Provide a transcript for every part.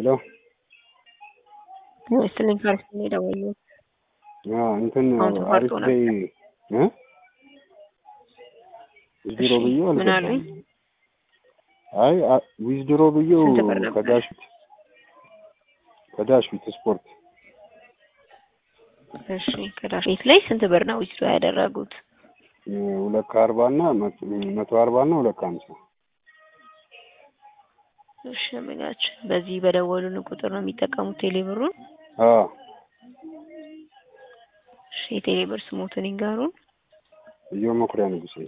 ሄሎ ስልኝ ፈርስ ነው የደወልኩት። አዎ እንትን አሁን ተቋርጦ አሪፍ ላይ እ ዊዝድሮ እሺ፣ ብዬው ምን አልገባም። አሉኝ? አይ አ- ዊዝድሮ ብዬው ስንት ብር ነበር? ከዳሽቢት ከዳሽቢት ስፖርት እሺ ከዳሽ ቤት ላይ ስንት ብር ነው ዊዝድሮ ያደረጉት? እ ሁለት ከአርባ እና መቶ- መቶ አርባ እና ሁለት ከሀምሳ እሺ ደንበኛችን በዚህ በደወሉን ቁጥር ነው የሚጠቀሙት ቴሌብሩን? አዎ እሺ የቴሌብር ስሞትን ይንገሩን። እዮ መኩሪያ ንጉሴ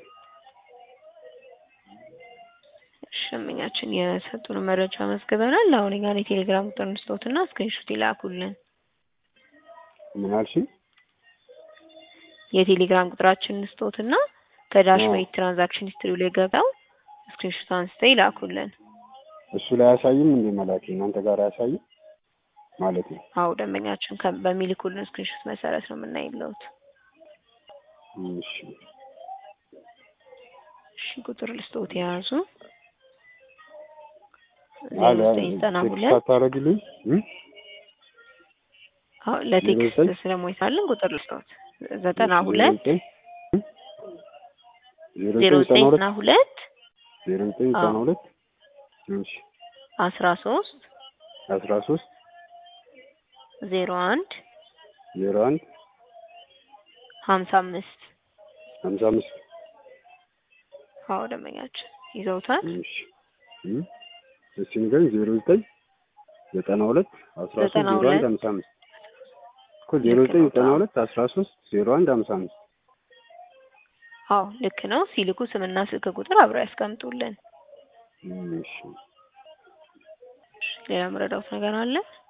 እሺ ደንበኛችን የሰጡን መረጃ መዝግበናል። አሁን ጋር የቴሌግራም ቁጥር እንስጦትና ስክሪንሾት ይላኩልን። ምን አልሽኝ? የቴሌግራም ቁጥራችን እንስጦትና ከዳሽ አዎ። ቤት ትራንዛክሽን ሂስትሪ ላይ ገብተው ስክሪንሾት አንስተው ይላኩልን። እሱ ላይ አያሳይም እንዴ መላክ እናንተ ጋር አያሳይም ማለት ነው? አዎ ደንበኛችን ከ- በሚልኩልን ስክሪንሾት መሰረት ነው የምናይለውት። እሺ እሺ ቁጥር ልስጦት የያዙ አለ ዘጠኝ ዘጠና ቴክስት ሁለት አታደርግልኝ እ አዎ ለቴክስት ዘጠኝ ስለሞይሳልን ቁጥር ልስጦት ዘጠና ሁለት ዜሮ ዜሮ ዘጠኝ ዘጠኝ ዘጠና ዘጠና ሁለት ሁለት ዜሮ ዘጠኝ ዘጠና አዎ ሁለት እሺ አስራ ሶስት አስራ ሶስት ዜሮ አንድ ዜሮ አንድ ሀምሳ አምስት ሀምሳ አምስት አዎ ደንበኛችን ይዘውታል። እሺ እ እስኪ ንገረኝ ዜሮ ዘጠኝ ዘጠና ሁለት አስራ ሶስት ዘጠና ዜሮ አንድ ሁለት ሀምሳ አምስት እኮ ዜሮ ልክ ዘጠኝ ነው። ዘጠና አዎ ሁለት አስራ ሶስት ዜሮ አንድ ሀምሳ አምስት አዎ ልክ ነው። ሲልኩ ስምና ስልክ ቁጥር አብረው ያስቀምጡልን። እሺ ሌላ መረዳት ነገር አለ?